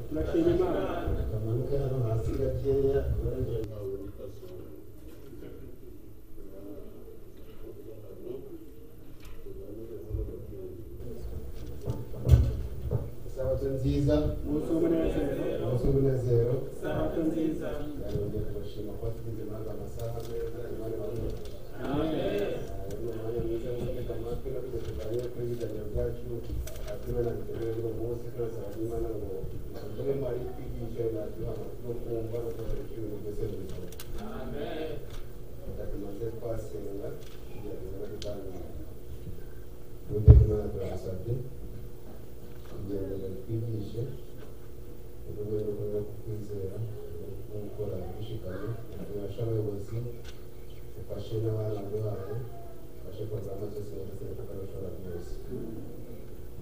turashima imana kamanuka hano hasi gakeya uragenda muri kazuba sabato nziza umunsi w'umunezero umunsi w'umunezero sabato nziza yarongeye kubashima kuba tugize impamvu amasaha meza imana ibarura amen twigishe mu rwego rwo kwizera no gukora dushikamye tubasha abayobozi ufashe n'abana babo ufashe kurwanya byose ndetse no kutabishobora byose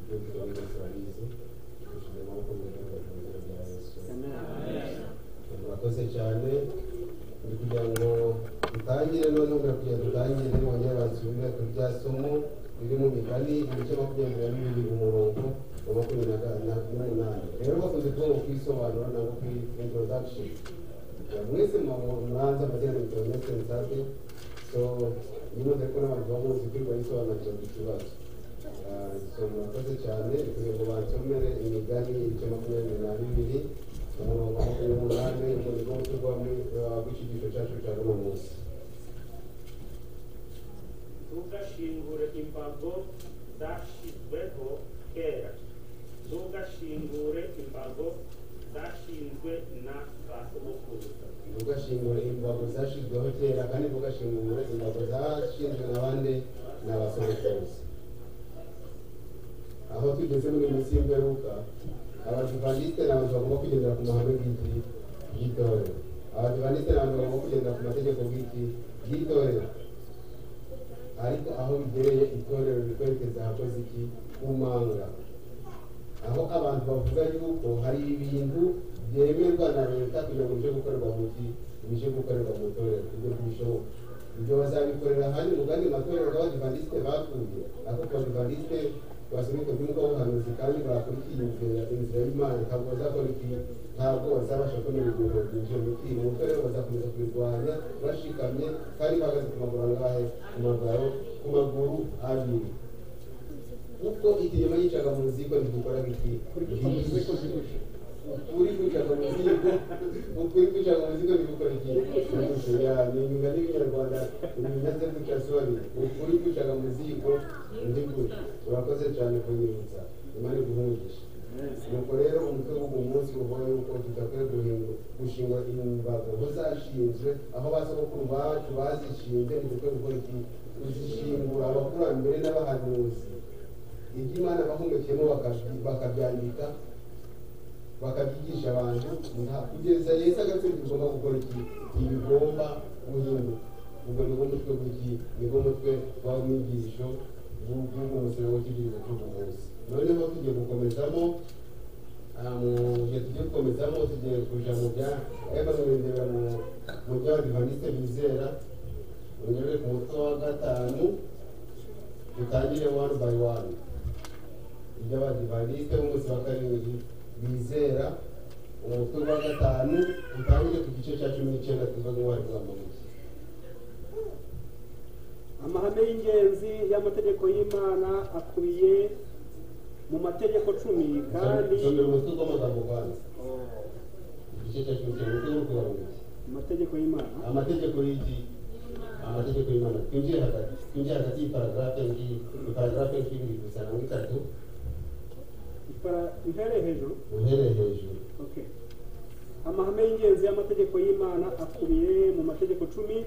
ibyo tuba byose barabizi dushyize amaboko mu gihugu mu izina rya yesu murakoze cyane ni kugira ngo dutangire noneho kugira ngo dutangire bongere basubire ku rya somo riri mu migani ibice makumyabiri na bibiri umurongo wa makumyabiri na na- n'umunani rero bakunze kuvuga ngo kwisobanura ntabwo kuri introduction mwese mwabanza amazina ni internet nzate so nimuze ko n'abantu bamuzi kuri bayisobanukira ku kibazo Ah, so murakoze cyane kugira ngo bansomere imigani ibice makumyabiri na bibiri umurongo wa makumyabiri n'umunani urwo ni rwo rwa rw'ikigisho cyacu cya runo munsi ntugashingure imbago zashyizweho kera ntugashingure imbago zashinzwe na ba sogokuruza ugashingura imbago zashyizweho kera kandi ugashingura imbago zashinzwe n'abandi ni abasohokuruza aho tugeze muri iyi minsi y'imperuka abadivaniste ni abantu bagomba kugendera ku mahame bw'iki y'itorero abadivaniste ni abantu bagomba kugendera ku mategeko bw'iki y'itorero ariko aho bigereye itorero rikwerekeza ahakoze iki kumanga aho abantu bavuga yuko hari ibintu byemerwa na leta kugira ngo bije gukorerwa mu ki bije gukorerwa mu itorero ibyo ntibishoboka ibyo bazabikorera ahandi mu gandi matorero y'abadivantisite bakuye ariko abadivantisite basomeka by'umwuka w'ubuhanuzi kandi bakurikiye inzira inzira y'imana ntabwo bazakora iki ntabwo bazabasha kumenya ibintu byinshi mu ki mu itorero bazakomeza kubirwanya bashikamye kandi bahagaze ku maguru angahe ku maguru ku maguru abiri kuko ikinyoma yicaga mu ziko ntigukora iki ukuri kwicaga mu ziko ukuri kwicaga mu ziko ntigukora iki ya ni imyuga n'ibinyarwanda ibimaze guca sori ukuri kwicaga mu ziko ntigukora urakoze cyane kunyibutsa imana iguhungisha nuko rero umutwe w'uwo munsi uvuga yuko tudakwiye guhinga gushingwa imbago aho zashinzwe aho basogokuru bacu bazishinze ntidukwiye gukora iki kuzishingura abakurambere n'abahanuzi ibyo imana bahumekeyemo bakabi- bakabyandika bakabyigisha abantu nta- kugeza yesu agatsinda bigomba gukora iki ntibigomba guhinduka ubwo nibwo mutwe w'iki nibwo mutwe w'umwigisho bw'uwo musoro w'ikigiriro cy'ubuvuzi noneho tugiye gukomezamo ah, mu gihe tugiye gukomezamo tugiye kuja mu bya ebanurendera mu by'abadivaniste bizera ongere ku mutwe wa gatanu dutangire one by one iby'abadivaniste b'umunsi wa karindwi bizera umutwe wa gatanu dutangire ku gice cya cumi n'icyenda tuva mu wari bw'amabuye amahame y'ingenzi y'amategeko y'imana akubiye mu mategeko cumi kandi somera umutwe w'amagambo ubanza Oh, igice cya cumi n'icyenda umutwe w'urwo wabuye amategeko y'imana amategeko y'iki amategeko y'imana twinjire hagati twinjire hagati y'iparagrafe ngiyi iparagrafe nk'ibiri gusa na bitatu Ipara- impereye hejuru uhereye hejuru Okay. amahame y'ingenzi y'amategeko y'imana akubiye mu mategeko cumi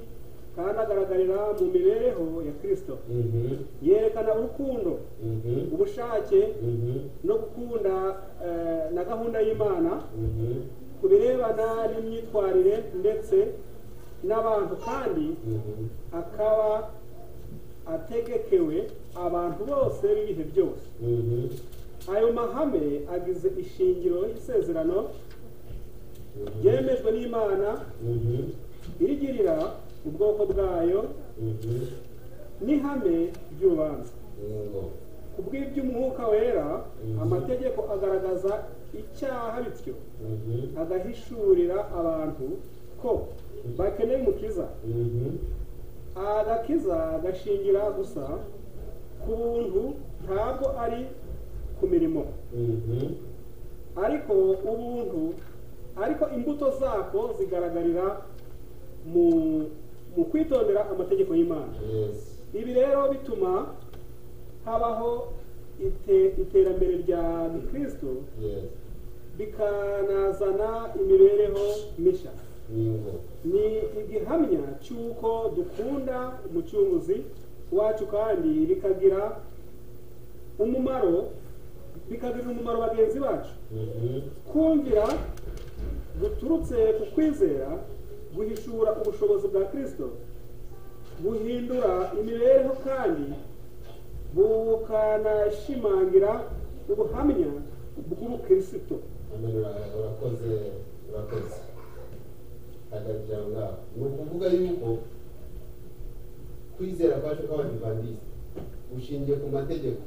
kandi agaragarira mu mibereho ya kristo Mhm, yerekana urukundo mhm, ubushake mhm, no gukunda eh, na gahunda y'imana mhm, ku birebana n'imyitwarire ndetse n'abantu kandi mhm. akaba ategekewe abantu bose b'ibihe byose Mhm, ayo mahame agize ishingiro y'isezerano mhm, ryemejwe n'imana mhm, irigirira ubwoko bwayo mhm. n'ihame ry'urubanza Yego. ku kubw'iby'umwuka wera Mhm. amategeko agaragaza icyaha bityo Mhm. agahishurira abantu ko bakeneye umukiza Mhm. agakiza gashingira gusa ku buntu ntabwo ari ku mirimo Mhm. ariko ubuntu ariko imbuto zako zigaragarira mu mu kwitondera amategeko y'imana Yes. ibi rero bituma habaho ite- iterambere rya gikristo Yes. bikanazana imibereho mishya Bingo. ni igihamya cy'uko dukunda umucunguzi wacu kandi bikagira umumaro bikagirira umumaro bagenzi bacu Mhm. kumvira guturutse ku kwizera guhishura ubushobozi bwa kirisito buhindura imibereho kandi bukanashimangira ubuhamya bw'ubukirisito Amen. Ura- urakoze urakoze hagati aho ngaho ni ukuvuga yuko kwizera kwacu kw'abadivantisite gushingiye ku mategeko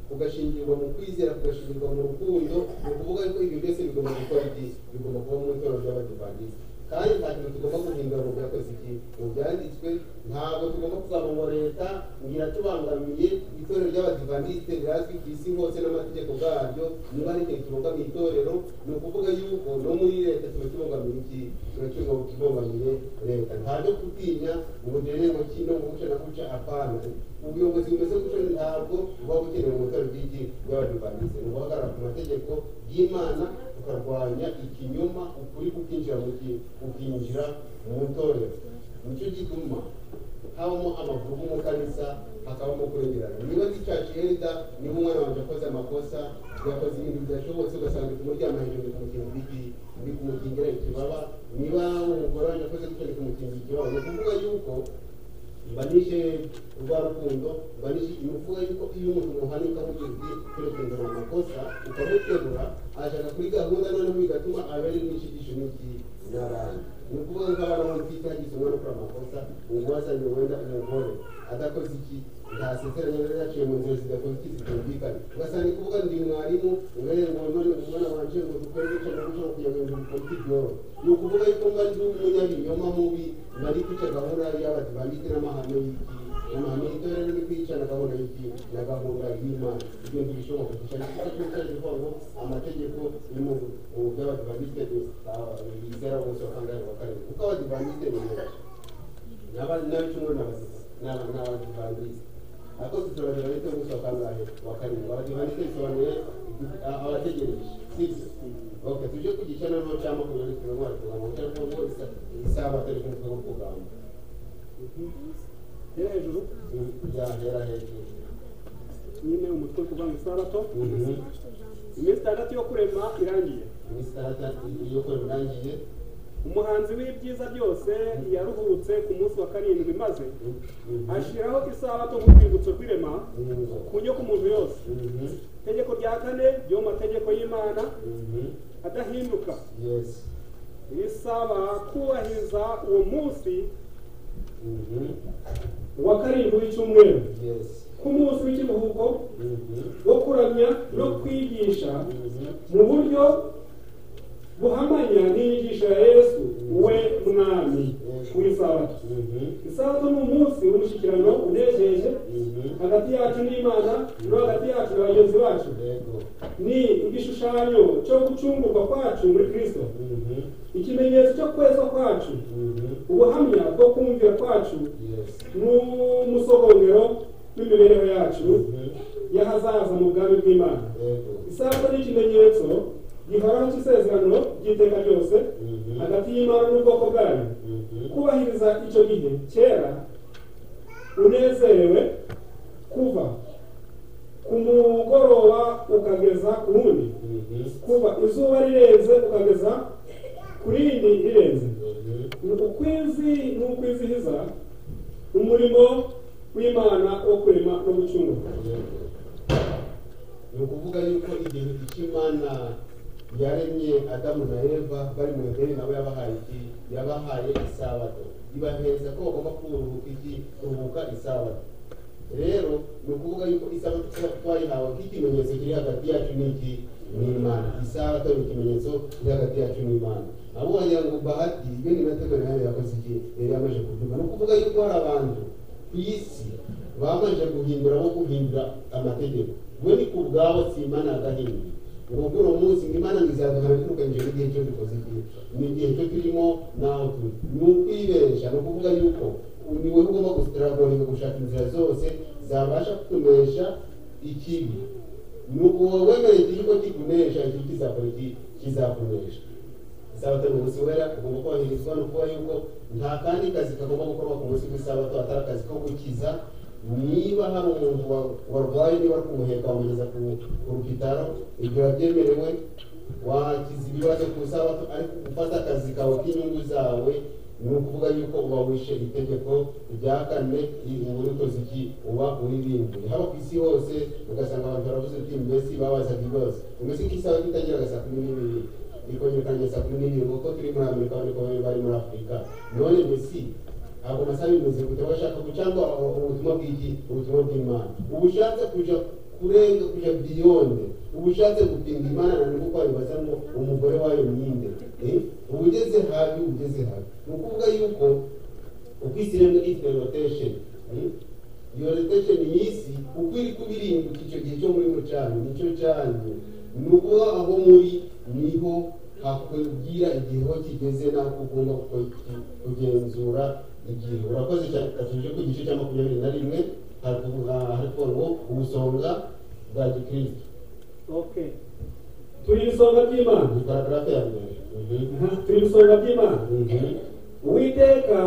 kugashingirwa mu kwizera kugashingirwa mu rukundo ni ukuvuga yuko ibi byose bigomba gukora iki bigomba kuba mu itorero ry'abadivantisite kandi nta kintu tugomba guhindura mu byakoze iki mu byanditswe ntabwo tugomba kuzamura leta ngira tubangamiye itorero ry'abadivantisite rirazwi ku isi hose n'amategeko bwaryo niba ari ikintu kibogamiye itorero ni ukuvuga yuko no muri leta tuba kibogamiye iki tuba kibo- kibogamiye leta nta byo gutinya ubujene mu kino mu guca na guca apana ubuyobozi bumeze gutyo ntabwo buba bukenewe mu itorero ry'iki ry'abadivantisite ni uguhagarara ku mategeko y'imana tukarwanya ikinyoma ukuri kukinjira mu gihe ukinjira mu itorero nicyo gituma habamo amavugo mu kanisa hakabamo kuremerana niba gicaci herida niba umwana wanjye akoze amakosa yakoze ibintu bidashobotse ugasanga ndi kumuryango hejuru ndi kumukingira iki ndi kumukingira ikibaba niba umugore wanjye akoze gutyo ndi kumukingira ikibaba ni ukuvuga yuko banishe rwa rukundo banishe ibivuga yuko iyo umuntu muhanika mugezi kwirekengera mu makosa ukamuterura ashaka kuri gahunda noneho bigatuma abere n'ishigisho n'iki n'abandi ni ukuvuga ko abantu bafite hagize umwana ukora amakosa umuwasanye wenda umugore adakoze iki ntasezeranye rero yaciye mu nzira zidakoze iki zitumvikana ugasanga ni kuvuga ndi mwarimu ubereye ngo none umwana wanje ngo dukore gutya no gutya kugira ngo ibintu bikore iki byorohe ni ukuvuga yuko mba ndi umunyabinyoma mubi bari kwica gahunda y'abadivangite n'amahame y'iki amahame y'itorero ni kwica na gahunda y'iki na gahunda y'imana ibyo ntibishoboka dushaka kuko twicaje kuvuga ngo amategeko ni mu mu by'abadivangite bizera bose bakangahe wa kabiri kuko abadivangite ni benshi n'abicumwe n'abadivangite ariko tuturagerageza gusa bakangahe wa karindwi abadivangite bisobanuye a- abategereje sibyo Okay, tuje ku gicanano cya makumyabiri kuri umwaka kugira ngo cyangwa ngo isa- isaha batari kumutwe wo kugamba rero hejuru yahera hejuru nyine umutwe kuva mu isabato Mhm. iminsi itandatu yo kurema irangiye Muri saa tatu iyo kora urangiye umuhanzi w'ibyiza byose yaruhutse ku munsi wa karindwi maze ashyiraho isabato nk'urwibutso rw'irema ku nyoko umuntu yose itegeko rya kane ryo mu mategeko y'imana adahinduka yesi risaba kubahiriza uwo munsi wa karindwi w'icyumweru yesi nk'umunsi w'ikiruhuko wo kuramya no kwigisha mu buryo buhamanya n'inyigisho ya yesu we mwami w'isabato isabato ni umunsi w'umushyikirano unejeje hagati yacu n'imana no hagati yacu na bagenzi bacu yego ni igishushanyo cyo gucungurwa kwacu muri kristo ikimenyetso cyo kwezwa kwacu ubuhamya bwo kumvira kwacu yesi n'umusogongero w'imibereho yacu y'ahazaza mu bwami bw'imana yego isabato ni ikimenyetso gihoraho cy'isezerano ry'iteka ryose hagati y'imana n'ubwoko bwayo kubahiriza icyo gihe kera unezerewe kuva ku mugoroba ukageza ku wundi kuva izuba rirenze ukageza ku rindi rirenze ni ukwizi ni ukwizihiza umurimo w'imana wo kurema no gucungura ni ukuvuga yuko igihe icyo imana yaremye adamu na eva bari mu ideni nabo yabahaye iki yabahaye isabato ibahereza ko bagomba kuruhuka iki kuruhuka isabato rero ni ukuvuga yuko isabato twayihawe nk'ikimenyetso kiri hagati yacu n'iki n'imana isabato ni ikimenyetso kiri hagati yacu n'imana abo wagira ngo bahati iyo ni natego nayo yakoze iki yari yamaze kubyumva ni ukuvuga yuko hari abantu ku isi bamaze guhindura aho guhindura amategeko we ni ku bwabo si imana yagahindura ni ukuvuga uwo munsi ngo imana ntizaduhana twirukanyije n'igihe cyo dukoze iki n'igihe cyo turimo n'aho turi ni ukwibeshya ni ukuvuga yuko ni wowe ugomba gusitaragoringa gushaka inzira zose zabasha kutunesha ikibi ni ukuba wemere ikintu ko kikunesha ikintu kizakora iki kizakunesha isabato ni umunsi wera ugomba kubahirizwa ni ukuba yuko nta kandi kazi kagomba gukorwa ku munsi w'isabato atari akazi ko gukiza niba hari umuntu wa- warwaye niba ari kumuheka wamugeza ku ku rukitaro ibyo birabyemerewe wakiza ibibazo ku isabato ariko gufata akazi kawe k'inyungu zawe ni ukuvuga yuko uba wishe itegeko rya kane uba uri ukoze iki uba uririmbuye haba ku isi hose ugasanga abantu baravuze uti mbese babazaga ibibazo mbese nk'isaha itageraga saa kumi n'ibiri ikongera saa kumi n'ibiri kuko turi muri amerika ariko bari muri afurika none mbese ntabwo amasaha bimeze gute bashaka cyangwa ubutumwa bw'igi ubutumwa bw'imana uba ushatse kuja kurenga kuja biyonde uba ushatse gupinga imana na niko kwaribaza ngo umugore wayo myinde Eh, uba ugeze habi uba ugeze habi ni ukuvuga yuko uko isi iremwe ifite rotation eh, iyo rotation y'isi uko iri kubirimbuka icyo gihe cyo muri mucani nicyo cyanyu ni ukuba aho muri niho hakubwira igihe ho kigeze n'aho ugomba kuko- kugenzura igihe urakoze cyane katuje ku gice cya makumyabiri na rimwe harakuvuga- hariko ngo ubusonga bwa gikristo okay turi isonga ry'imana ni paragarafe ya mbere Mhm. Aha, turi isonga ry'imana Mhm. uwiteka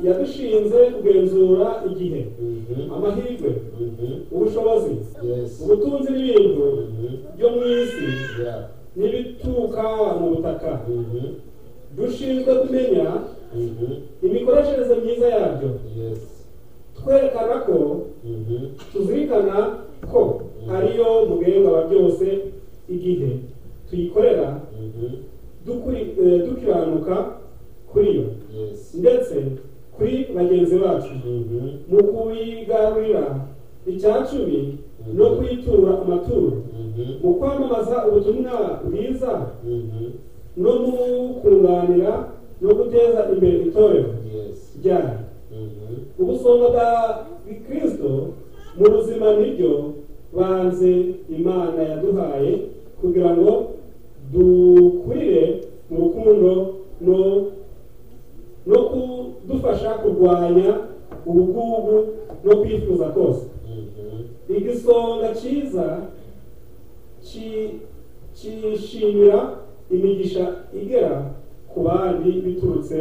yadushinze kugenzura igihe Mhm. amahirwe Mhm. ubushobozi Yes. ubutunzi n'ibintu Mhm. byo mu isi Yeah. n'ibituruka mu butaka Mhm. dushinzwe kumenya Mhm. imikoreshereze myiza yabyo Yes. twerekana ko Mhm. tuzirikana ko ariyo mugenga wa byose igihe tuyikorera Mhm. dukuri- eh, dukiranuka kuri yo Yes. ndetse kuri bagenzi bacu Mhm. mu kuyigarurira icyacumi no kuyitura amaturo Mhm. mu kwamamaza ubutumwa bwiza Mhm. no mu kunganira no guteza imbere itorero Yes. ryayo Mhm. ubusonga bwa kristo mu buzima nibyo banze imana yaduhaye kugira ngo dukurire mu rukundo no no kudufasha kurwanya ubugugu no kwifuza kose Mhm. igisonga cyiza ki- cyishimira imigisha igera ku bandi biturutse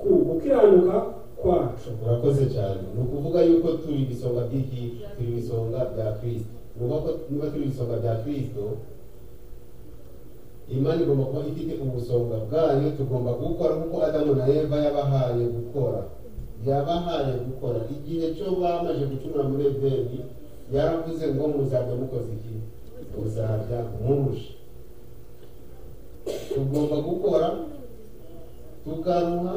ku gukiranuka kwacu urakoze cyane ni ukuvuga yuko turi ibisonga by'iki turi ibisonga bya kirisito niba ko- niba turi ibisonga bya kirisito imana igomba kuba ifite ubusonga bwayo tugomba gukora nk'uko adamu na eva yabahaye gukora yabahaye gukora igihe cyo bamaze gucura muri edeni yaravuze ngo muzajya mukoze iki muzajya murusha tugomba gukora tukaruha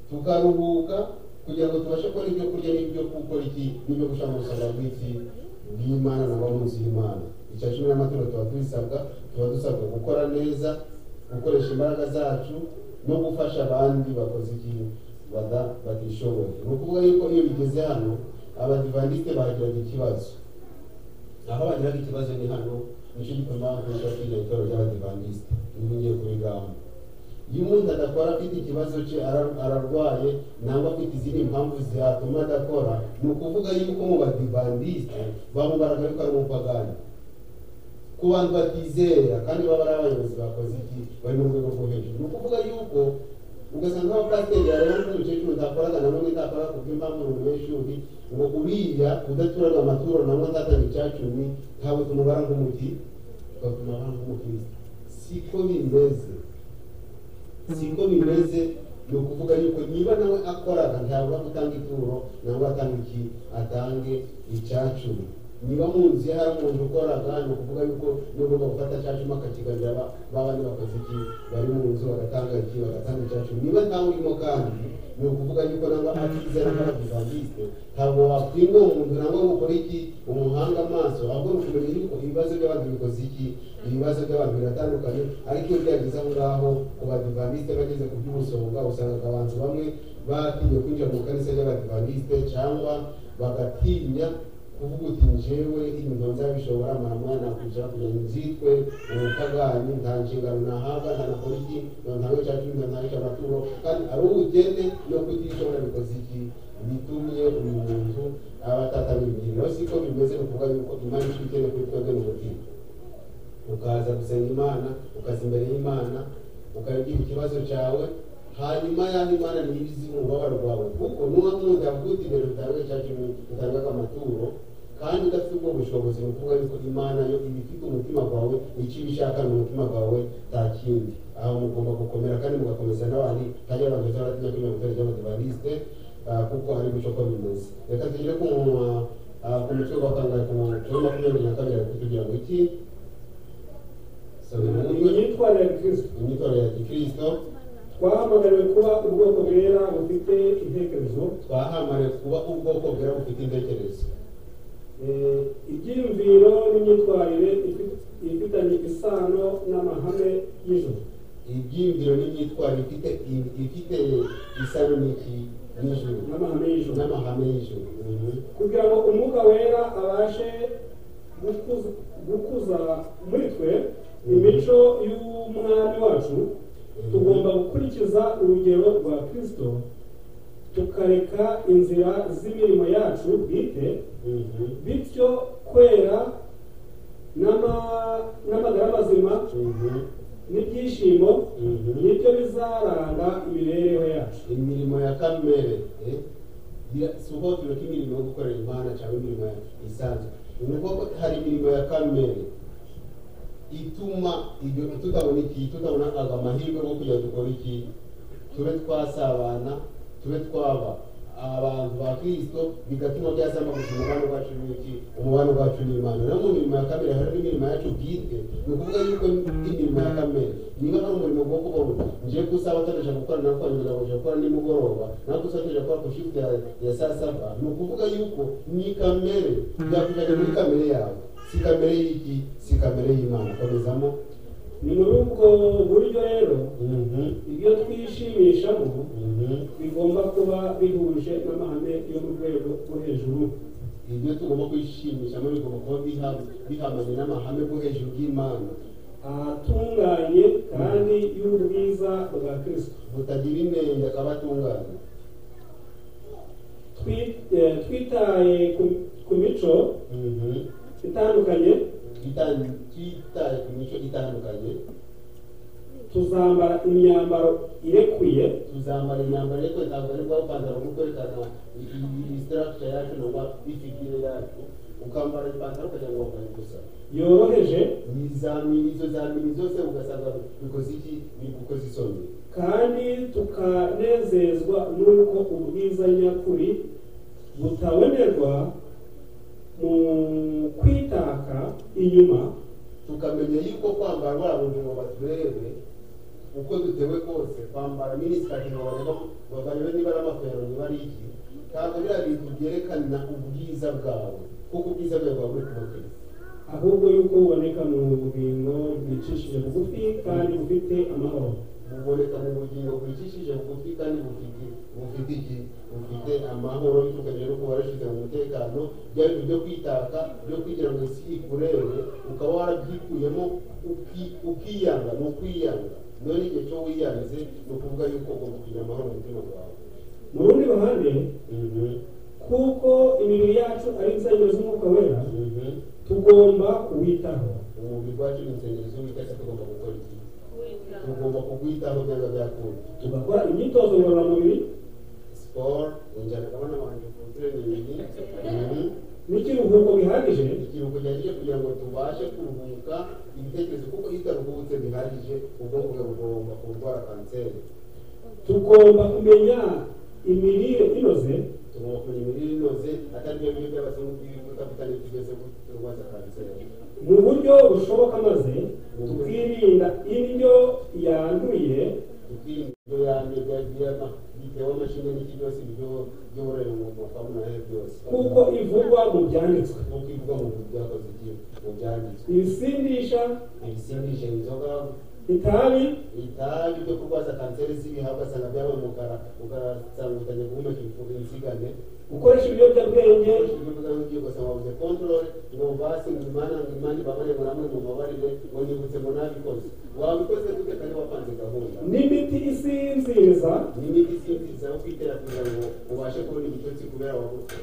tukaruhuka kugira ngo tubashe kubona ibyo kurya n'ibyo gukora iki n'ibyo gushyira mu busanga bw'iki bw'imana na bo munsi y'imana icya cumi n'amaturo tuba tubisabwa tuba dusabwa gukora neza gukoresha imbaraga zacu no gufasha abandi bakoze ikintu bada- batishoboye ni ukuvuga yuko iyo bigeze hano abadivandiste bahagiraga ikibazo aho bagiraga ikibazo ni hano nicyo gituma kuza kwiga itorero ry'abadivandiste ntugiye kubigamba iyo umuntu adakora afite ikibazo cye ara- ararwaye nangwa afite izindi mpamvu zatuma adakora ni ukuvuga yuko mu badivandiste bamubaraga yuko ari umupagani ku bantu batizera kandi baba ari abayobozi bakoze iki bari mu rwego rwo hejuru ni ukuvuga yuko ugasanga nk'abapasiteri yareba nk'umukecuru utakoraga na none utakora ku bw'impamvu umunyeshuri ngo uriya udaturarwa amaturo na none atatanga icyacumi ntabwo tumubara nk'umuti tugatuma abara nk'umukristo siko bimeze siko bimeze ni ukuvuga yuko niba nawe akoraga ntabwo atanga ituro ntabwo atanga iki atange icyacumi niba mu nzu hari umuntu ukoraga ni ukuvuga yuko niba ugomba gufata cya cyuma akakigarira ba- ba bandi bakoze iki bari mu nzu bagatanga iki bagatanga cya cyuma niba ntawe urimo kandi ni ukuvuga yuko nangwa atizera nk'abadivantiste ntabwo wakwinga uwo muntu nangwa ngo ukore iki umuhanga amaso ahubwo ni ukumenya yuko ibibazo by'abantu bikoze iki ibibazo by'abantu biratandukanye ariko iyo byageze aho ngaho ku badivantiste bageze ku by'ubusonga usanga abantu bamwe batinye kwinjira mu kanisa ry'abadivantiste cyangwa bagatinya kuvuga uti njyewe inyuma nzabishobora mama nakuja kugira ngo nzitwe ubutagani nta nshingano nahabwa nta nakora iki ngo ntawe cya cumi ngo ntawe cy'amaturo kandi ari ubukene no kutishobora bikoze iki bitumye umuntu aba atatabimbwira rero siko bimeze ni ukuvuga yuko imana ishobora kuri twebwe mu mutima ukaza gusenga imana ukaza imbere y'imana ukagira ikibazo cyawe hanyuma yaho imana niyo izi umubabaro wawe kuko nuba nkunda kuko imbere utanga cya kintu utangaga amaturo kandi udafite ubwo bushobozi ni ukuvuga yuko imana yo iba ifite umutima wawe icyo iba ishaka ni umutima wawe nta kindi aho mugomba gukomera kandi mugakomeza n'abandi kandi abantu beza baratinya kuri mirongo itanu ry'abadivanisite kuko hari guca uko bimeze reka tugere ku mu- ah, ku mutwe wa kangahe ku mutwe makumyabiri na kabiri ariko kugira ngo iki Sorry, imyitwarire ya kristo imyitwarire ya gikristo twahamagariwe kuba ubwoko bwera bufite intekerezo twahamare kuba ubwoko bwera bufite intekerezo eh, ibyiyumviro n'imyitwarire ifi- ifitanye isano n'amahame y'ijoro ibyiyumviro n'imyitwarire ifite i- ifite isano n'iki n'ijuru n'amahame y'ijoro n'amahame y'ijuru Mhm. kugira ngo umwuka wera abashe gukuza, gukuza muri twe imico y'umwami wacu tugomba gukurikiza urugero rwa kristo tukareka inzira z'imirimo yacu bwite Mhm. bityo kwera n'ama- n'amagara mazima Mhm. n'ibyishimo Mhm. nibyo bizaranga imibereho yacu imirimo ya kamere eh? Ira- si uhotorero k'imirimo yo gukorera imana cyangwa imirimo ya- isanzwe ni ukuvuga ko hari imirimo ya kamere ituma ibyo tutabona iki tutabona aga amahirwe yo kugira ngo dukore iki tube twasabana tube twaba abantu ba kirisito bigatuma byasambaguza umubano wacu n'iki umubano wacu n'imana no mu mirimo ya kamere hari n'imirimo yacu bwite ni ukuvuga yuko imirimo ya kamere niba hari umurimo wo kubona ngiye gusaba atabasha gukora nawe kwangira ngo gukora nimugoroba nawe gusa atabasha gukora ku shift ya, ya saa saba ni ukuvuga yuko ni kamere byakujyanye muri kamere yawe si kamere y'iki si kamere y'imana komezamo ni muri ubwo buryo rero mhm ibyo twishimishamo mhm bigomba kuba bihuje n'amahame yo mu rwego rwo hejuru ibyo tugomba kwishimishamo bigomba kuba biha- bihamanye n'amahame bwo hejuru y'imana ahatunganye kandi y'ubwiza bwa kirisito butagira inenge akaba atunganye Twi- eh, twitaye ku- ku mico itandukanye Kita- kitaye ku mico itandukanye tuzambara imyambaro irekuye tuzambara imyambaro ariko ntabwo ari bwa ipantaro nko kwerekana isitaragita yacu nangwa ifigire yacu ukambara ipantaro kugira ngo wambaye gusa yoroheje Ni za mini- izo za mini zose ugasanga bikoze iki bigukoze isoni kandi tukanezezwa n'uko ubwiza nyakuri butabonerwa mu kwitaka inyuma tukamenya yuko kwambara buriya buntu ngo baturebe uko dutewe kose kwambara minisitari ngo barebe ngo barebe niba ari amafero niba ari iki ntabwo biriya bintu byerekana ubwiza bwawe kuko ubwiza bwawe buba buri ku mutwe ahubwo yuko buboneka mu bugingo bwicishije bugufi kandi bufite amahoro buboneka mu bugingo bwicishije bugufi kandi bufite bufite iki bufite amahoro biturukanye no kuba warashyize mu mutekano byaba ibintu byo kwitaka byo kugira ngo isi ikurebe ukaba warabyikuyemo uki- ukiyanga ni ukwiyanga none igihe cyo wiyanze ni ukuvuga yuko ugomba kugira amahoro mu mutima wawe mu rundi ruhande kuko imibiri yacu ari insengero z'umwuka wera tugomba kuwitaho umubiri wacu ni insengero z'uwiteka tugomba gukora iki tugomba kuwitaho byanga byakunda tugakora imyitozo ngororamubiri siporo injyana n'abantu bakutere ni ibiri n'ikiruhuko bihagije ikiruhuko gihagije kugira ngo tubashe kuruhuka ibitekerezo kuko iyo utaruhutse bihagije ubwonko bwawe bugomba kurwara kanseri tugomba kumenya imirire inoze turuhukura imibiri inoze atari byo bintu by'abazungu b'ibikabuta bitugeze ku rwanda kanseri mu buryo bushoboka maze twirinda indyo yanduye tukirinda ibyo yanduye bya biyama bitewe amashini n'iki byose ibyo by'uburere mu mwuka w'umuhere byose kuko ivugwa mu byanditswe nk'uko ivuga mu bintu byakoze iki mu byanditswe ibisindisha ibisindisha inzoga itabi itabi byo kurwaza kanseri z'ibihaha ugasanga byabaye umukara ugasangutanya guhumeka ibifu- inzigane gukoresha ibiyobyabwenge ugasanga control ngo basi ngimana ngimani babarebo namwe mubabarire ngo nibutse ngo nabikoze wabikoze gute kandi wapanze gahunda n'imiti isinziriza n'imiti isinziza yo kwitera kugira ngo ubashe kubona ibitotsi kubera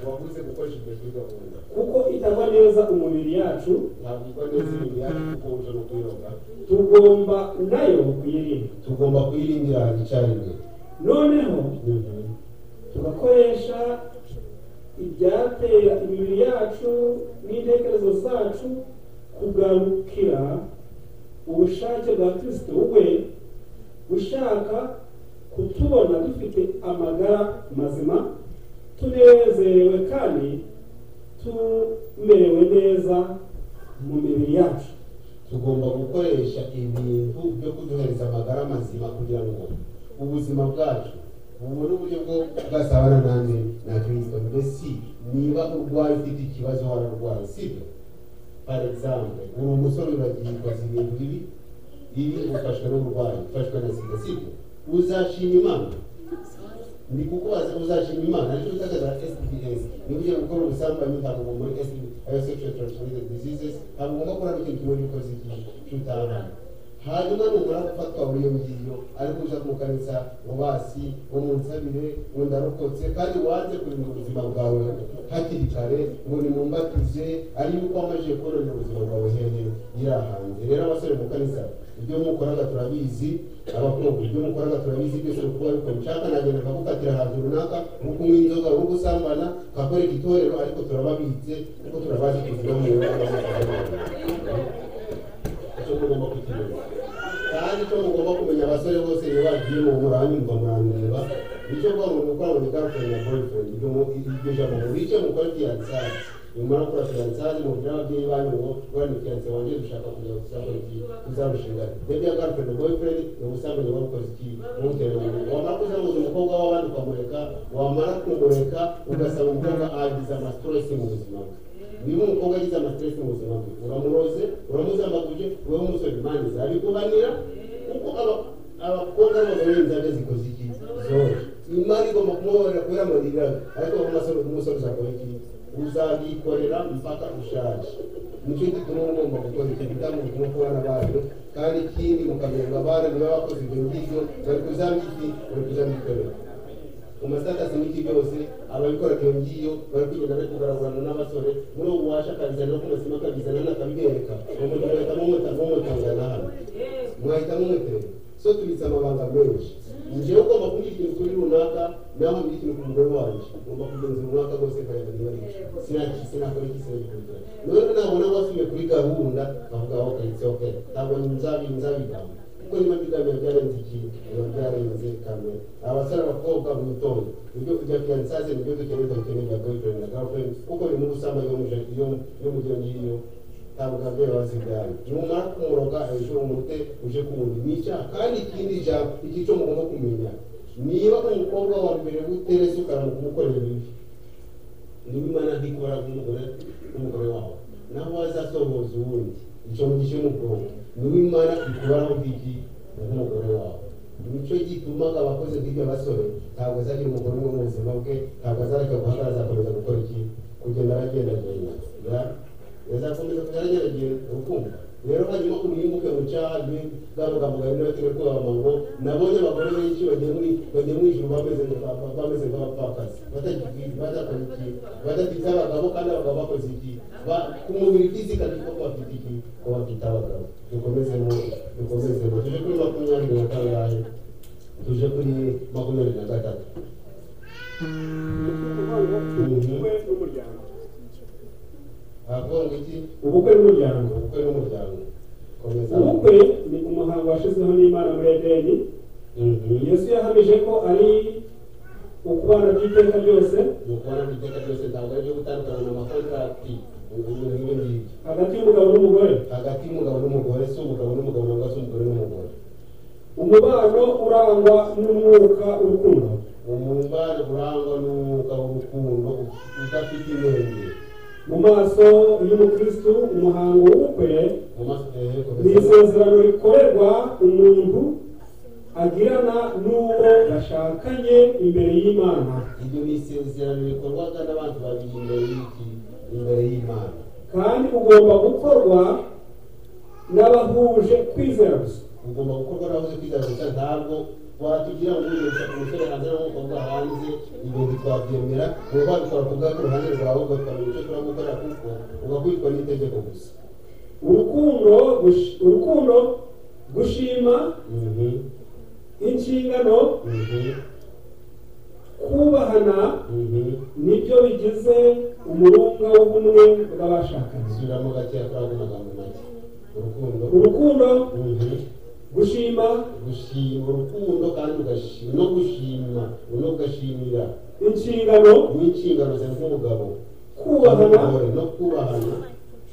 wabuze gukoresha ibyo kuri gahunda kuko itagwa neza umubiri yacu ntabwirwa neza ibintu yaje kukonja no kuyoga tugomba nayo kuyirinda tugomba kuyirindira icyarimwe noneho tugakoresha ibyatera imibiri yacu n'intekerezo zacu kugarukira ubushake bwa kristo we ushaka kutubona dufite amagara mazima tunezerewe kandi tumerewe neza mu mibiri yacu tugomba gukoresha ibintu byo kuduhereza amagara mazima kugira ngo ubuzima bwacu bubone uburyo bwo bwasabana nanjye na kirisito mbese niba urwaye ufite ikibazo wararwaye sibyo par exemple uri umusore uragirwaza ibintu bibi ibi ufashwe n'uburwayi ufashwe na sida sibyo uzashima imana ni kukubaza uzashima imana nicyo utakaza sds niba ugiye gukora ubusambanyi ntabwo muri sds ayo sexual transmitted diseases ntabwo ugomba kurara ikintu kimwe yuko zigiye cy'utarana hanyuma numara gufatwa muri iyo ngiyo ariko uja mu kanisa ngo basi ngo munsabire ngo ndarokotse kandi wanze kurinda ubuzima bwawe hakiri kare ngo nimumbatize ari yuko wamajije kubonera ubuzima bwawe hehe yiri ahanze rero abasore mu kanisa ibyo mukoraga turabizi abakobwa ibyo mukoraga turabizi byose kuba ariko nshaka nagenda nkagukatira ahantu runaka nko kunywa inzoga nko gusambana nkakorera itorero ariko turababitse kuko turabazi kuziga mu icyo mugomba kukimenya kandi icyo mugomba kumenya abasore bose iyo bagiye mu muranyumva murandeba nicyo kuba umuntu ukora mu bigarukanye na boyfriend ibyo mu- iryo jambo murice mukora fiyansazi nyuma yo gukora fiyansazi mubwira ababyeyi banyu ngo gukora ni fiyanse wanjye dushaka kujya gusambana iki uzarushinga rebya garukanye na boyfriend ni ubusambane babukoze iki ntutereranye wamara kuzamuza umukobwa w'abandi ukamureka wamara kumureka ugasanga umukobwa agize amasiteresi mu buzima bwe niba umukobwa agize amasiteresi mu buzima bwe uramuroze uramuzambaguje wowe umusore mani zabikubanira kuko aba- abakobwa n'abagore inzara zikoze iki zoroshye imari igomba kumuhorera kubera amarira ariko wowe umusore umusore uzakora iki uzabyikorera mpaka ushaje nicyo gituma uba ugomba gukora icyo gitabo gituma kubana banyu kandi ikindi mukamererwa abana niba bakoze ibyo ngibyo bari kuzabyiki bari kuzabyikorera mu masitati n'iki byose ababikora iyo ngiyo bari kugenda bari kugaragurana n'abasore muri ubu washa akabizana no kumazima akabizana n'akabibereka umuntu agahitamo umutangana hano mwahitamo umutera so tubitse amabanga menshi njyewe ugomba kumbwira ikintu kuri runaka nawe mbwira ikintu ku mugore wanjye ugomba kugenzura runaka rwose nkareba niba ari icyo sinaki sinakora iki sinagikurikira none nabona wasubiye kuri gahunda nkavuga aho kayitse oke ntabwo nzabi nzabigamba kuko niba bigamije byarenze ikintu biba byarenze kamere abasore abakobwa mu gitondo ibyo kujya fiyansaze nibyo dukeneye dukeneye bya boyfriend na girlfriend kuko ni mu gusama iyo muje iyo yo mu gihe ngiyo ntabwo ababyeyi bazibyara numara kumuroga hejuru umute uje kuwundi ni icyaha kandi ikindi jambo igico mugomba kumenya niba umukobwa wa mbere uterese ukaramuka umukorera ibibi niba imana ntikora nk'umugore n'umugore wawe naho wazasohoza uwundi icyo mugishe mu bwonko niba imana ikubaraho bw'iki nk'umugore wawe nicyo gitumaga abakoze nk'ibyo basore ntabwo azagira umugore umwe mu buzima bwe ntabwo azareka guhagarara azakomeza gukora iki kugenda aragendagenda ya- yazakomeza kugenda aragendagenda urukundo rero hanyuma umwimuke mu cyaha bw'amagambo gahinda bakiri kubahama ngo nabonye abagore benshi bagiye muri bagiye mu ijuru bameze nka- bameze nk'abapfakazi batagiye badakora iki badafite abagabo kandi abagabo bakoze iki Ba- ku mubiri fizika niko bafite iki ko bafite abagabo dukomezemo dukomezemo tuje kuri makumyabiri na kangahe tuje kuri makumyabiri na gatatu ubukwe n'umuryango havuga ngo iki ubukwe n'umuryango ubukwe n'umuryango komeza ubukwe ni umuhango washyizweho n'imana muri edeni Mhm. yesu yahamije ko ari ukubana by'iteka ryose mu kubona mu iteka ryose ntabwo ari ibyo gutandukana na makontarati n'ibindi ngibyo hagati y'umugabo n'umugore hagati y'umugabo n'umugore si umugabo n'umugabo nangwa se umugore n'umugore umubano urangwa n'umwuka urukundo umubano urangwa n'umwuka w'urukundo udafite inenge mu maso y'umukristu umuhango w'ubukwe mu maso eh, ni komeza. isezerano rikorerwa umuntu agirana n'uwo bashakanye imbere y'imana iryo ni isezerano rikorwaga n'abantu babiri imbere y'iki imbere y'imana kandi ugomba gukorwa n'abahuje kwizera gusa ugomba gukorwa n'abaje kwiga gusa ntabwo watugira ngo uyu umusore hanze n'aho umukobwa hanze ibintu twabyemera uba wabikora ku bwacu uruhande rwawe ugakora icyo ushobora gukora kuko ugakurikwa n'itegeko gusa urukundo gush- urukundo gushima Mhm, inshingano mhm, kubahana mhm. nibyo bigize umurunga w'ubumwe bw'abashakanye subiramo gakeya kuri ago magambo make urukundo urukundo mhm, gushima gushima urukundo kandi ugashima no gushima no gashimira inshingano n'inshingano zawe nk'umugabo kubahana n'umugore, no kubahana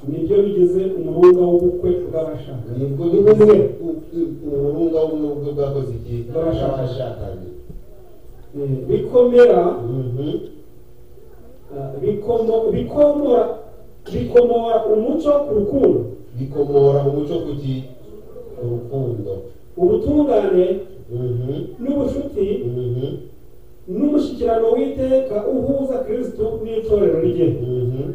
nibyo bigize umurunga w'ubukwe bw'abashakanye nibwo bivuze umurunga w'umwuga bwakoze igihe bw'abashakanye Eh, bikomera Mhm. ah, bikomo- bikomora bikomora umuco ku rukundo bikomora umuco ku gi- ku rukundo ubutungane Mhm. n'ubucuti Mhm. n'umushyikirano w'iteka uhuza kristo n'itorero rye Mhm.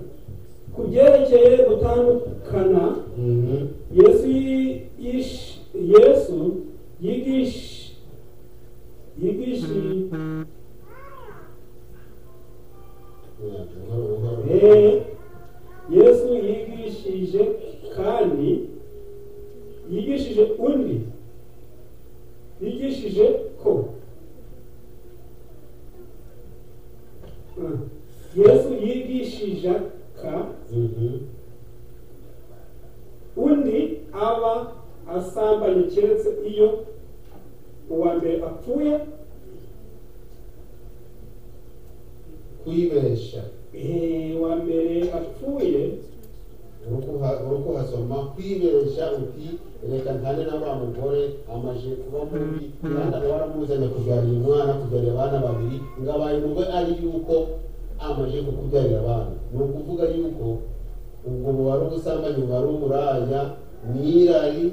ku byerekeye gutandukana Mhm. yesu yi- yish- yesu yigish- yigishi- Mwaka, buhoro, buhoro. eh, yesu yigishije kandi yigishije undi yigishije ko Ah, yesu yigishijaka Mhm. undi aba asambanye keretse iyo uwa mbere apfuye kwibesha eh, uwa mbere apfuye uri kuha- uri kuhasoma kwibesha uti reka ntane na wa mugore amaje kuba mubi mwana waramuzanye kubyarira umwana kubyarira abana babiri ngo abaye umugore ari yuko amaje kukubyarira abana ni ukuvuga yuko ubwo bubara ubusambanyi bubara umuraya n'irari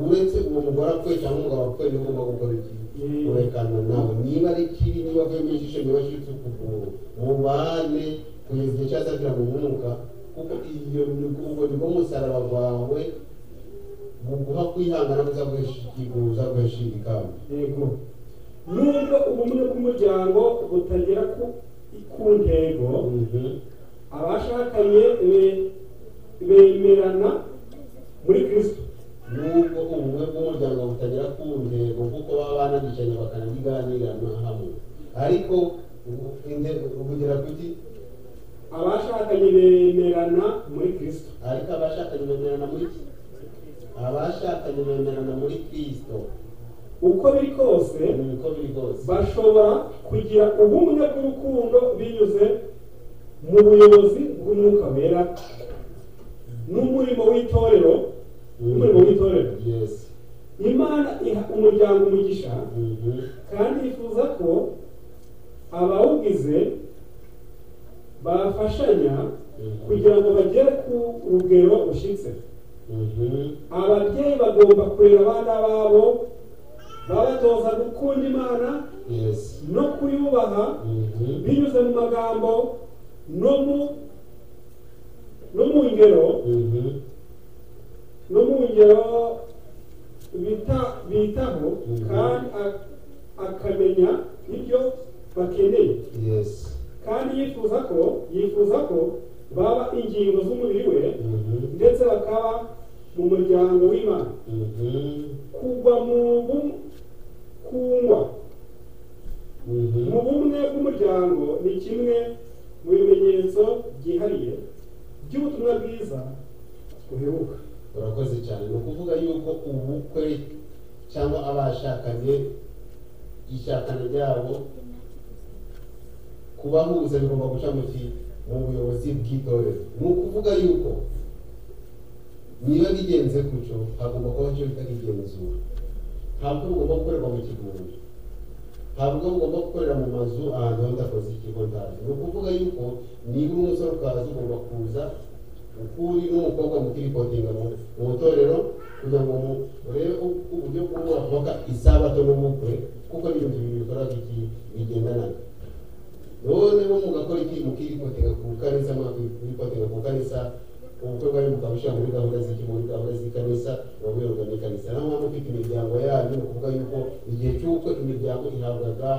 uretse uwo mugore apfuye cyangwa umugabo apfuye niho ugomba gukora iki Mm. kurekana nawe niba ari kibi niba avuye ijisho niba ashitse ukuguru mubane kugeza igihe cyasabira mu mwuka kuko iyo ni- ubwo nibwo musaraba wawe buguha kwihangana uzaguhesha ikamba yego nubwo ubumwe bw'umuryango butagera ku, ku ntego abashakanye be- bemerana muri kristo nubwo ubumwe bw'umuryango butagera ku ntego kuko baba banabicanye bakanabiganirana hamwe ariko ubu- inte- ubugira kuki abashakanye bemerana muri kristo ariko abashakanye bemerana muri ki abashakanye bemerana muri kristo uko biri kose ni uko biri kose bashobora kugira ubumwe bw'urukundo binyuze mu buyobozi bw'umwuka wera n'umurimo w'itorero n'umurimo w'itorero yes imana iha umuryango umugisha Mhm. kandi yifuza ko abawugize bafashanya kugira ngo bagere ku rugero rushyitse Mhm. ababyeyi bagomba kurera abana babo babatoza gukunda imana yes no kuyubaha Mhm. binyuze mu magambo no mu no mu ngero Mhm. no mu ngero bita bitaho Mhm. kandi a- akamenya ibyo bakeneye yes kandi yifuza ko yifuza ko baba ingingo z'umubiri we Mhm. ndetse bakaba mu muryango w'imana Mhm. kugwa mu bumwe kungwa Mhm. mu bumwe bw'umuryango ni kimwe mu bimenyetso byihariye by'ubutumwa bwiza buheruka urakoze cyane ni ukuvuga yuko ubukwe cyangwa abashakanye ishyakana ryabo kubahuza bigomba guca mu ki mu buyobozi bw'itorero ni ukuvuga yuko niba bigenze gutyo hagomba kuba icyo bita igenzura ntabwo bugomba gukorerwa mu kigunda ntabwo bugomba gukorera mu mazu ahantu hadakoze ikigo ndazi ni ukuvuga yuko niba umusore ukaza ugomba kuza ukuri n'umukobwa mukirikodinga mu mu itorero kugira ngo mu- urebe u- uburyo bw'ubaka isabato n'ubukwe kuko ni ibintu bibiri bikora iki bigendanaga noneho mugakora iki mukirikotega ku kanisa mukirikotega ku kanisa ubukwe bwanyu mukabushyira muri gahunda z'iki muri gahunda z'ikanisa muba muyoborwa n'ikanisa naho mwaba mufite imiryango yanyu ni ukuvuga yuko igihe cy'ubukwe imiryango ihabwaga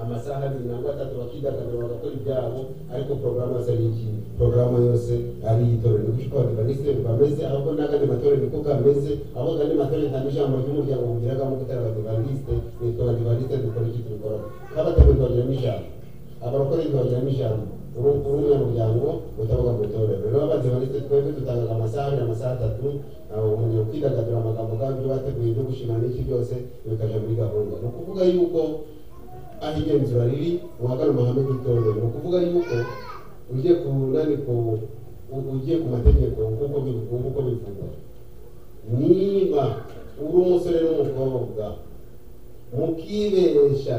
amasaha abiri nangwa atatu bakidagadura bagakora ibyabo ariko porogaramu yose ari iki porogaramu yose ari itorero niko ushobora kuba adivantiste bameze ahubwo n'akandi matorero niko kameze ahubwo andi matorero nta n'ijambo ry'umuryango mugiragamo gutera abadivantiste nitwa abadivantiste dukora iki tubikora nk'abatorero twagiramo ijambo abarokore ntibagiramo ijambo uri umwe mu muryango utavuga ngo utorero rero abadivantiste twebwe dutangaga amasaha abiri amasaha atatu aho umuntu kwidagadura amagambo kandi ibyo bateguye byo gushimana n'iki byose bikaja muri gahunda ni ukuvuga yuko aho igenzura riri muhagane amahame y'itorero ni ukuvuga yuko ugiye ku nani ku u- ugiye ku mategeko nk'uko bivu- nk'uko bivugwa niba uri umusore n'umukobwa mukiberesha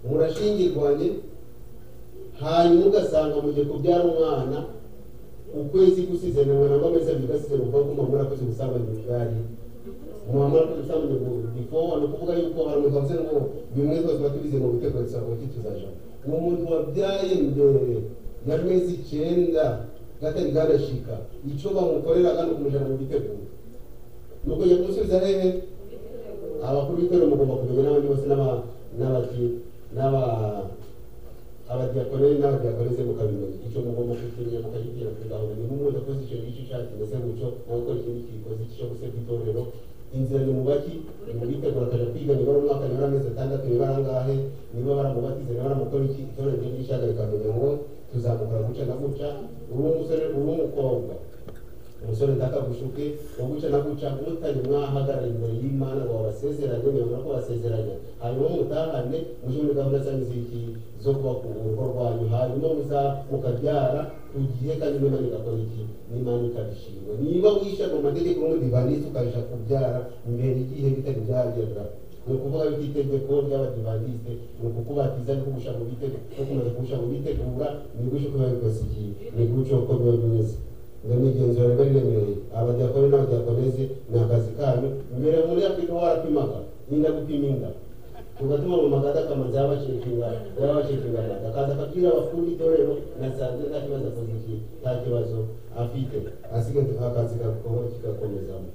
murashingirwanye hanyuma ugasanga mugiye kubyara umwana ukwezi gusize nimwe nabwo amezi abiri gasize mu kuboko muba murakoze ubusambanyi bwari muba murakoze ubusambanyi before ni ukuvuga yuko hari umuntu wavuze ngo bimwe rwose tuba tubize mu bitego bisaba ko tuzaja uwo muntu wabyaye mbere y'amezi icyenda gatari garashika icyo bamukorera kandi ukumujana mu bitego ni ukujya kumusubiza rero abakuru b'itorero mugomba kumenya n'abandi bose n'aba- n'abaki n'aba abadiyakorere n'abadiyakoreze mukabimenya icyo mugomba kukimeya mukagibwira kuri gahunda niba umuntu akoze icyo ngicyo ushaka kimeze gutyo nawe ukora ikindi kikoze icyo gusebya itorero inzira ni mubaki mubitegura akaja kwiga nibara umwaka nibara amezi atandatu nibara angahe niba baramubatize niba baramukora iki itorero ryo ryishaga rikamenya ngo tuzamukora guca na guca uri umusore uri umukobwa umusore ntakagushuke uguca na guca mutari mwahagarara imbere y'imana ngo babasezeranye mwemera ko basezeranye hanyuma mutahane mujye muri gahunda zanyu z'iki zo kubaka urugo rwanyu hanyuma muza mukabyara ku gihe kandi n'imana igakora iki n'imana ikabishima niba wisha mu mategeko y'umudivantisi ukabasha kubyara mbere y'igihe bitari byagera ni ukuvuga yuko itegeko ry'abadivantiste ni ukukubatiza no kugusha mu bitego no kumaze kugusha mu bitegura ni gutyo ko biba bikoze iki ni gutyo ko biba bimeze ngo n'igenzura riba riremereye abadiyakoni n'abadiyakoneze ni akazi kanyu mbere muri afurika warapimaga inda gupima inda tugatuma mu magada akamazi y'abashekinga y'abashekinga amata akaza akabwira abakuru b'itorero nasanze nta kibazo akoze iki nta kibazo afite asigaye akazi gakora kigakomezamo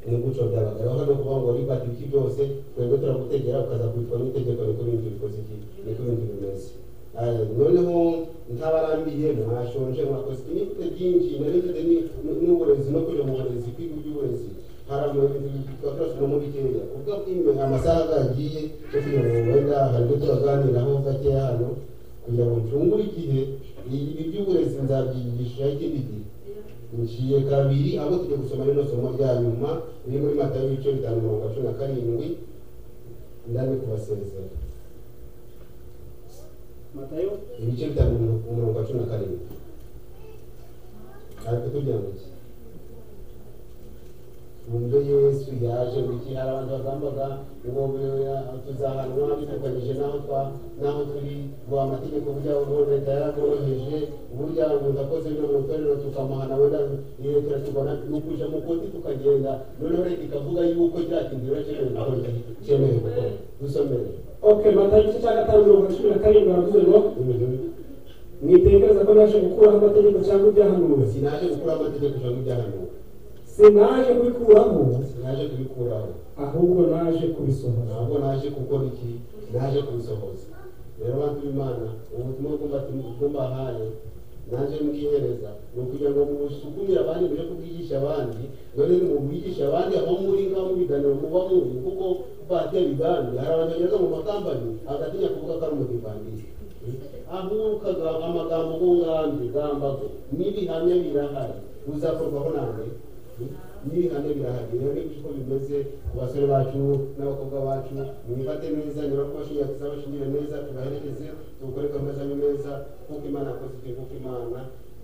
ni gutyo byabaga rero no kuvuga ngo ribati iki byose twebwe turagutegera ukaza kubitwa n'itegeko niko ibindi bikoze iki niko ibindi bimeze Aya, noneho ntabarambiye mwashonje mwakoze ibintu byinshi nari mfite ni- ni- n'uburezi no kuja mu burezi kwiga iby'uburezi hari amafaranga muri kenya ubwo ime- amasaha gagiye yo kugira ngo wenda hari ibyo turaganiraho gakeya hano kugira ngo ncungure igihe ibi by'uburezi nzabyigisha ikindi gihe ngiye kabiri abo tujya gusoma rino somo rya nyuma riri muri matayo ibice bitanu mirongo cumi na karindwi ndani kubasezera matayo ibice bitanu mirongo- mirongo cumi na karindwi ariko tugira ngo iki ubwo yesu yaje ngo iki hari abantu bagambaga ngo be- tuzahanwa bitandukanyije n'aho twa n'aho turi ngo amategeko burya ubu leta yaragoroheje burya umuntu akoze bino mu itorero tukamuhana wenda leta iratubona ni ukuja mu koti tukagenda noneho leta ikavuga yuko kiriya kintu rero cyemewe gukora iki cyemewe gukora dusomere ok matayo igice cya gatanu mirongo cumi na karindwi baravuze ngo mwitekereza ko naje gukuraho amategeko cyangwa ibyahanuwe sinaje gukuraho amategeko cyangwa ibyahanuwe sinaje kubikuraho naje kubikuraho ahubwo naje kubisohoza ntabwo naje gukora iki naje kubisohoza rero bantu b'imana ubutumwa bwumva bwumbahaye naje mbwihereza ni ukugira ngo musukumire abandi muje kubwigisha abandi none mubwigisha abandi aho muri ngaho mu biganiro muba muri kuko batera ibambi hari abantu bageze mu makambanyi agatinya kuvuga ko ari umudivangisi ahukaga amagambo nk'umwambi gambago n'ibihamya birahari uzakorwaho nawe mwihane birahagije rero nibyo uko bimeze ku basore bacu n'abakobwa bacu mwifate neza niba kubashingira kuzaba bashingire neza tubaherekeze tubukore ko amashami meza nk'uko imana yakoze ibyo nk'uko imana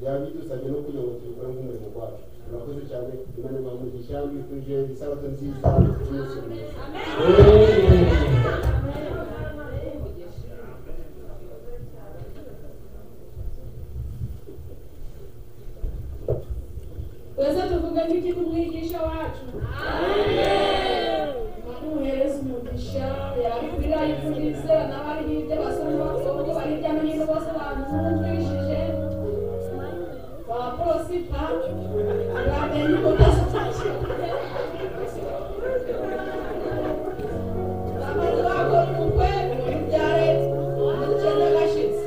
yabidusabye no kugira ngo tubikore nk'umurimo wacu murakoze cyane imana ibaha umugisha mbifurije isabato nziza y'umunsi mwiza twese tuvuge nk'iki ku mwigisha wacu imana umuhereza umugisha yakwira yifurize n'abari hirya basore n'abakobwa bari hirya no hino bose bamwumvishije waprosipa bamenye ubudasa bamaze bakora ubukwe bibyare ubukene bwashize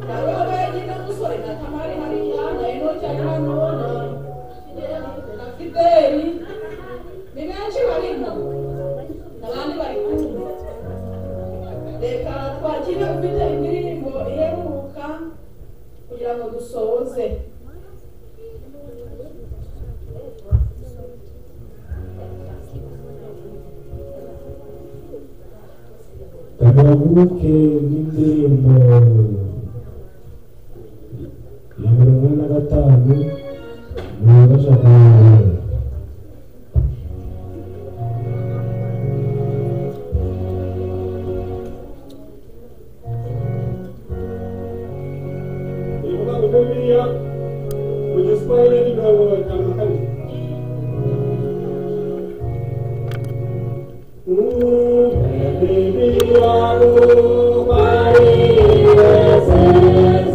Hariho wenyine musore na kamari hariya na enoki hariya n'ubona na fideli ni benshi barimo n'abandi bari kumwe reka twakire ufite indirimbo iheruka kugira ngo dusoze Tabaruke n'indirimbo ya mirongo ine na gatanu mu bibazo ni ukuvuga ngo muri biriya mu giswahili ni mirongo itanu na kane Mm, baby, I will buy you.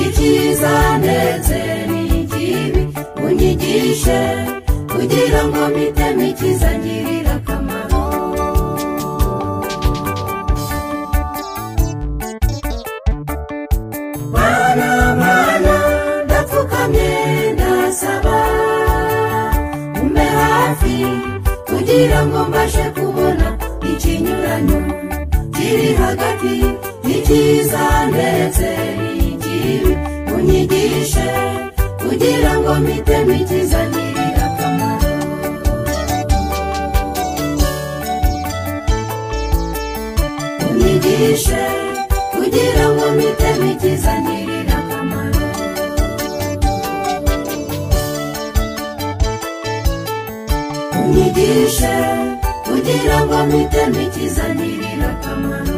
icyiza ndetse n'ikibi unyigishe kugira ngo mpitemo icyiza ngirira akamaro mana mana ndapfukamye ndasaba umpe hafi kugira ngo mbashe kubona ikinyuranyo kiri hagati y'icyiza ndetse n'ikibi unyigishe kugira ngo mpitemo icyiza ngirira akamaro unyigishe kugira ngo mpitemo icyiza ngirira akamaro unyigishe kugira ngo mpitemo icyiza ngirira akamaro